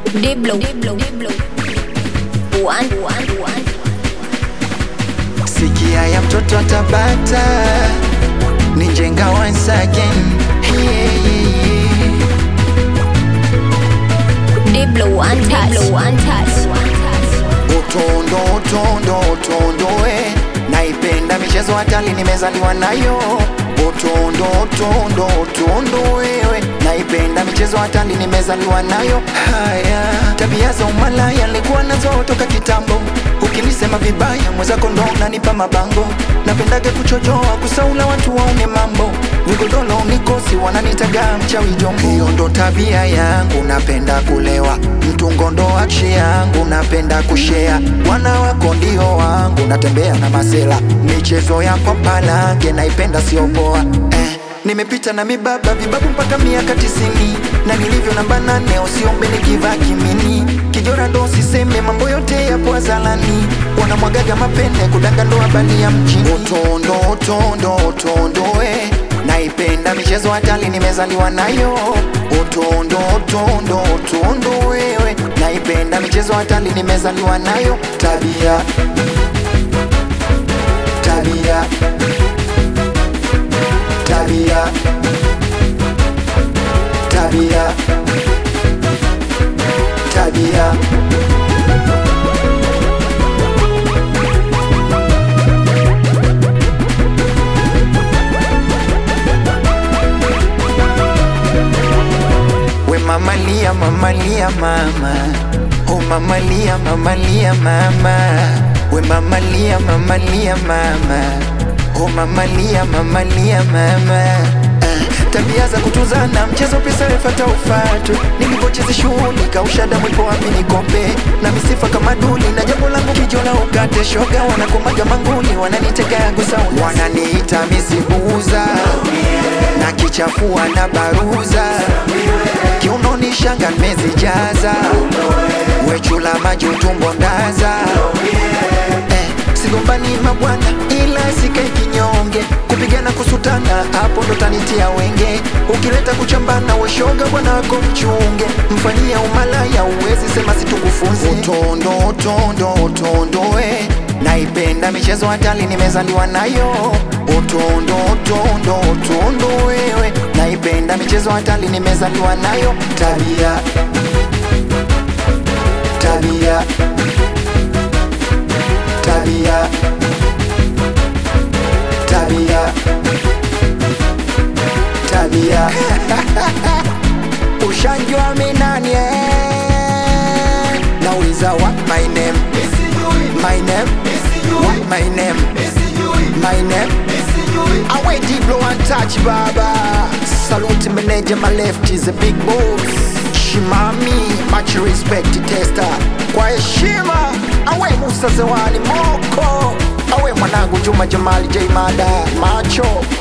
Diblo. Diblo. Diblo. One, one, one. Sikia ya mtoto atabata ni njenga once again yeah, yeah, yeah. Diblo. One touch. Diblo. One touch. One touch. Utondo utondo utondo eh. Naipenda michezo hatali nimezaliwa nayo Utondo utondo utondo wewe Naipenda michezo hatali nimezaliwa nayo Haya tabia za umalaya nilikuwa nazo toka kitambo Ukinisema vibaya mwenzako ndo unanipa mabango Napendaga kuchojoa kusaula watu waone mambo Vigodolo nikosi wananitaga mchawi jombo Hiyo ndo tabia yangu napenda kulewa Mtungo ndo akshi yangu napenda kushea Wana wako ndio wangu natembea na masela Michezo ya kwa palange naipenda sio poa eh. Nimepita na mibaba vibabu mpaka miaka tisini na nilivyo namba nane usiombe nikivaa kimini kijora ndo siseme mambo yote yapo azalani wanamwagaga mapende kudanga ndo habari ya mjini utondo utondo utondo eh. naipenda michezo hatali nimezaliwa nayo utondo utondo utondo wewe naipenda michezo hatali nimezaliwa nayo tabia tabia tabia tabia tabia we mamalia mamalia mama oh mamalia mamalia mama we mamalia mamalia mama oh mamalia mamalia mama Ah, tabia za kutuzana mchezo pesa refata ufatu nilivyocheza shughuli kausha damu ipo wapi nikombe na misifa kama duli na jambo langu kijola ukate shoga wanakomaga manguli wananitega gusa wananiita misibuza na kichafua na baruza kiunoni shanga nimezijaza wechula maji utumbo ndaza eh, sigombani mabwana ila sikae kinyonge kupigana kusutana hapo ndo tanitia wenge ukileta kuchambana weshoga bwana wako mchunge mfanyia umalaya uwezi sema situkufunze utondo utondo utondo we naipenda michezo hatali nimezaliwa nayo utondo utondo utondo wewe naipenda michezo hatali nimezaliwa nayo tabia tabia tabia tabia tabia ushanjwa minani eh? nauliza what my name my name what my name my name awe diblo one touch baba salute manager my left is a big boss shimami much respect tester kwa heshima awe musa zewani moko awe mwanangu juma jamali j mada macho